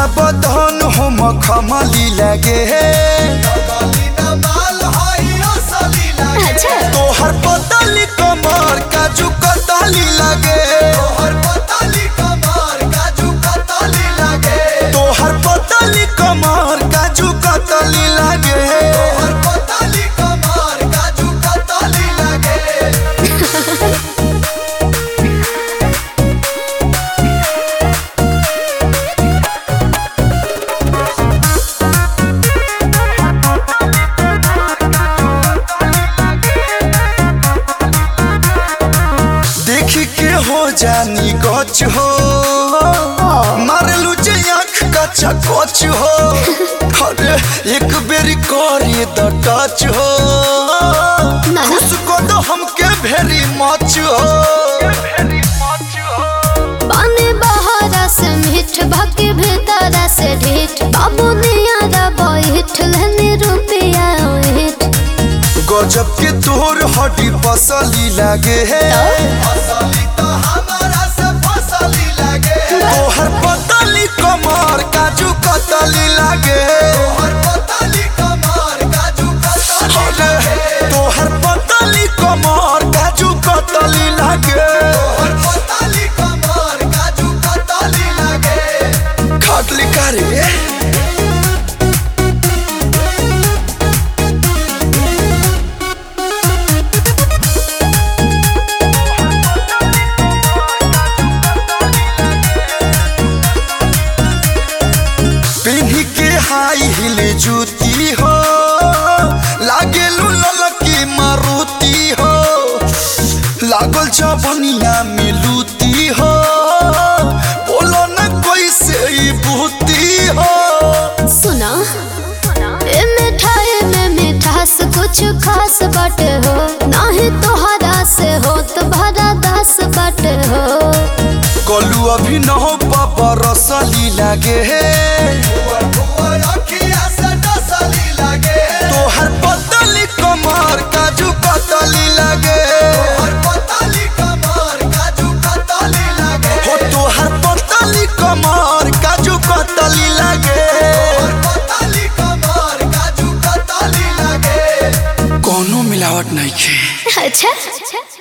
पूरा बदन हम खमली लगे अच्छा तोहर पतली कमर काजू कतली लगे तोहर पतली कमर काजू कतली लगे देख के हो जानी गच हो मारलू जे आँख का चकोच हो अरे एक बेरी करे द टच हो ना ना उसको तो हमके भेरी मच हो पानी बहरा से मीठ भाके भीतरा से ढीठ बाबू नियारा बैठ लेने रुपया ओठ गजब के तोर हड्डी पसली लागे है तोहर पतली कमर काजू कतली लागे अरे तोहर पतली कमर काजू कतली लागे खटली करे पिन्ही के हाई हिल जूती हो लागे ललकी मारुति हो लागल चबनिया में लूती हो बोलो न कोई से ई बूती हो सुना ए मिठाई में मिठास कुछ खास बाटे हो नाही तोहरा से हो तो भरा दास बाटे हो कलू अभी न हो पापा रसली लागे तोहर पतली कमर काजू कतली लागे हो तोहर पतली कमर काजू कतली लागे कोनो मिलावट नहीं खे अच्छा